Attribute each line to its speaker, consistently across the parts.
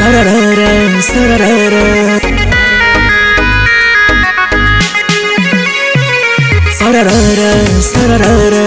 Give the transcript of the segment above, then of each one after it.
Speaker 1: Sararara, sararara. Sararara, sararara.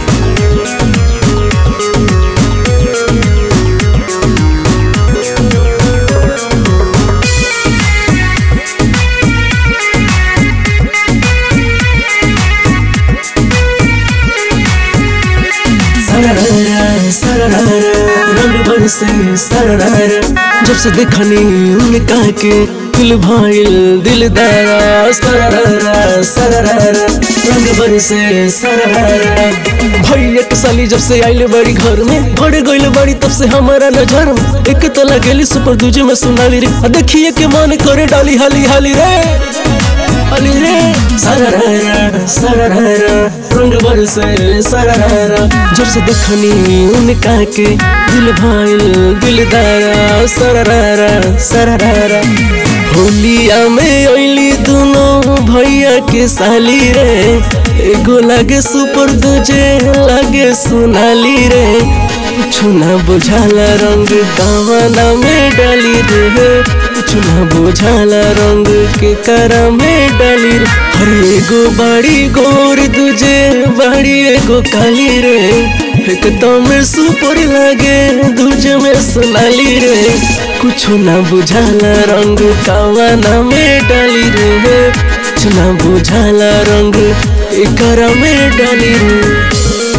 Speaker 1: सरररा, सरररा, रंग बरसे सरररा जब से देखनी उनका के दिल भाईल दिलदारा सरररा सरररा रंग बरसे सरररा भैया के साली जब से आइले बड़ी घर में बढ़ गइल बड़ी तब से हमारा नजर में एक तो लगेली सुपर दूजे में सुनाली रे आ देखिए के मन करे डाली हाली हाली रे अली रे सरररा सरररा रंग बरसे सरररा जब से देखनी उनका के दिल भाईल दिलदारा सरररा सरररा होलिया में अइली दोनों भैया के साली रे एगो लागे सुपर दूजे लागे सोनाली रे कुछु ना बुझाला रंग दावाना में डाली रे कुछु ना बुझाला रंग के करा में डाली रे हर एगो बाड़ी गोर दूजे बाड़ी एगो काली रे एक तो में सुपर लागे दूजे में सोनाली रे कुछु ना बुझाला रंग कावाना में डाली रे कुछ ना बुझाला रंग एकरा में डाली रे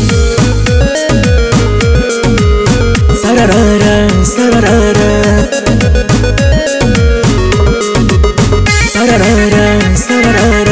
Speaker 1: सरररा सरररा सरररा सरररा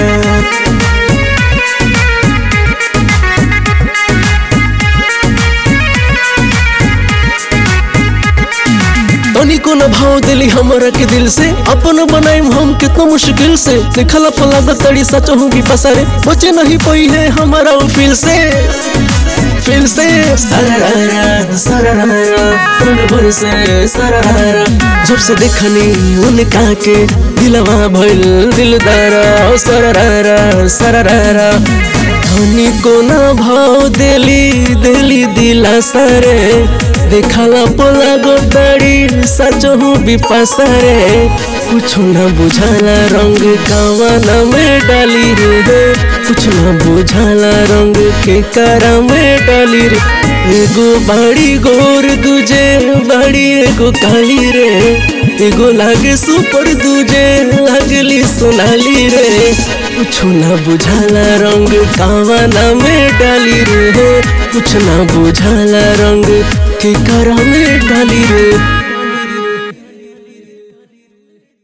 Speaker 1: तनिको न भाव दिली हमरा के दिल से अपन बनाइम हम कितना मुश्किल से देखला पला तड़ी सच हूँ भी पसरे बचे नहीं पई है हमारा वो फील से फील से सरररा सरररा रंग भर से सरररा जब से देखनी उनका के दिलवा भइल दिलदारा सरररा सरररा धनी को ना भाव देली देली दिला सरे देखला पोला गोदाड़ी सच हूँ बिपासरे कुछ ना बुझाला रंग कावाना में डाली रे कुछ ना बुझाला रंग के करा में डाली रे एगो बाड़ी गोर दूजे बाड़ी एगो काली रे एगो लागे सुपर दूजे लागली सोनाली रे कुछ ना बुझाला रंग कावाना में डाली रे कुछ ना बुझाला रंग के करा में डाली रे